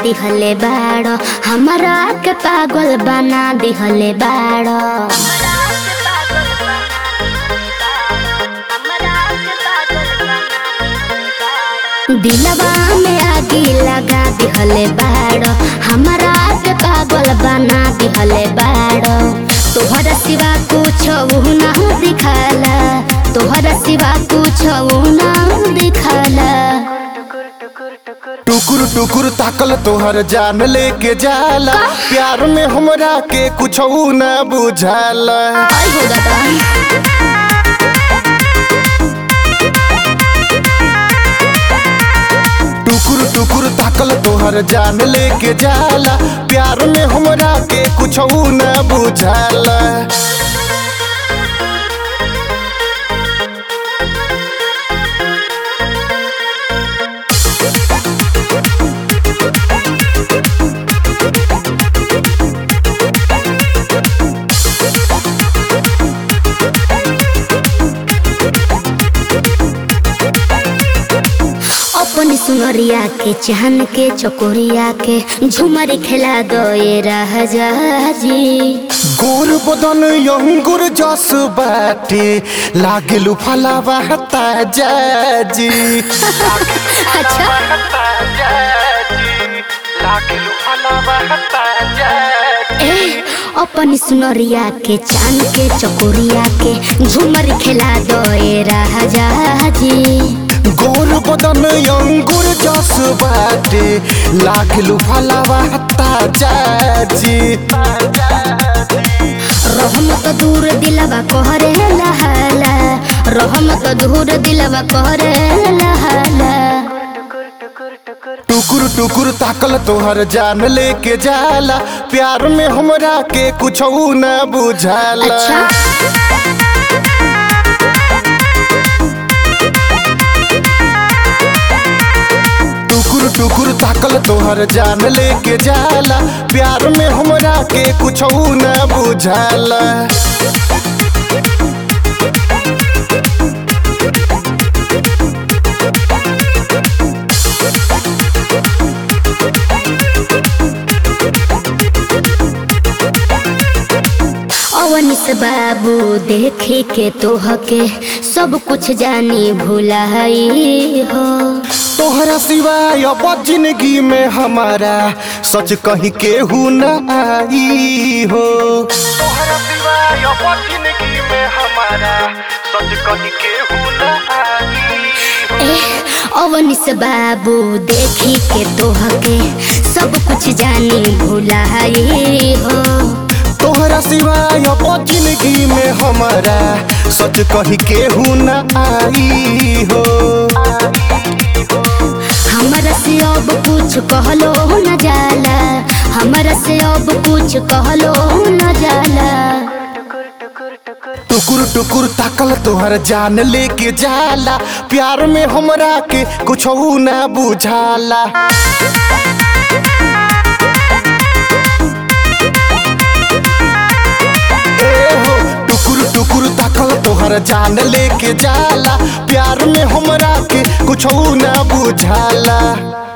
दिहले बाड़ो हमरा के पागल बना दिहले बाड़ो दिलवा में आगी लगा दिहले बाड़ो हमरा के पागल बना दिहले बाड़ो तोहरा सिवा कुछ ना दिखाला तोहरा सिवा कुछ ना दिखाला टुकुर टुकुर ताकल तोहर जान लेके जाला प्यार में हमरा के कुछ न बुझाला आई हो दादा टुकुर टुकुर ताकल तोहर जान लेके जाला प्यार में हमरा के कुछ न बुझाला अपन सुनरिया के चहन के चकोरिया के झुमर खेला दोए राजा जी गोर बदन अंगुर जस बाटे लागलू फलावा ताजा जी अच्छा ए अपन सुनरिया के चांद के चकोरिया के झुमर खेला दोए राजा जी गोर बदन अंगुर जस बाटे लागलू फलावा ताजा जी रहमत दूर दिलवा कहरे लहाला रहमत दूर दिलवा कहरे लहाला टुकुर टुकुर ताकल तोहर जान लेके जाला प्यार में हमरा के कुछ न बुझाला अच्छा टुकुर टुकुर ताकल तोहर जान लेके जाला प्यार में हमरा के कुछ न बुझाला अवनिस बाबू देखे के तोहके सब कुछ जानी भुलाई हो तोहरा सिवाय अब जिंदगी में हमारा सच कहीं केहू न आई हो तोहरा सिवाय अब जिंदगी में हमारा सच कहीं केहू न आई ए अवनिस बाबू देखी के तोहके सब कुछ जानी भुलाई हो तोहरा सिवाय अब जिंदगी में हमारा सच कहीं केहू न आई हो हमरा से अब कुछ कहलो न जाला हमरा से अब कुछ कहलो न जाला टुकुर टुकुर ताकल तोहर जान लेके जाला प्यार में हमरा के कुछ न बुझाला ए हो टुकुर टुकुर ताकल तोहर जान लेके जाला प्यार में हमरा के कुछ न बुझाला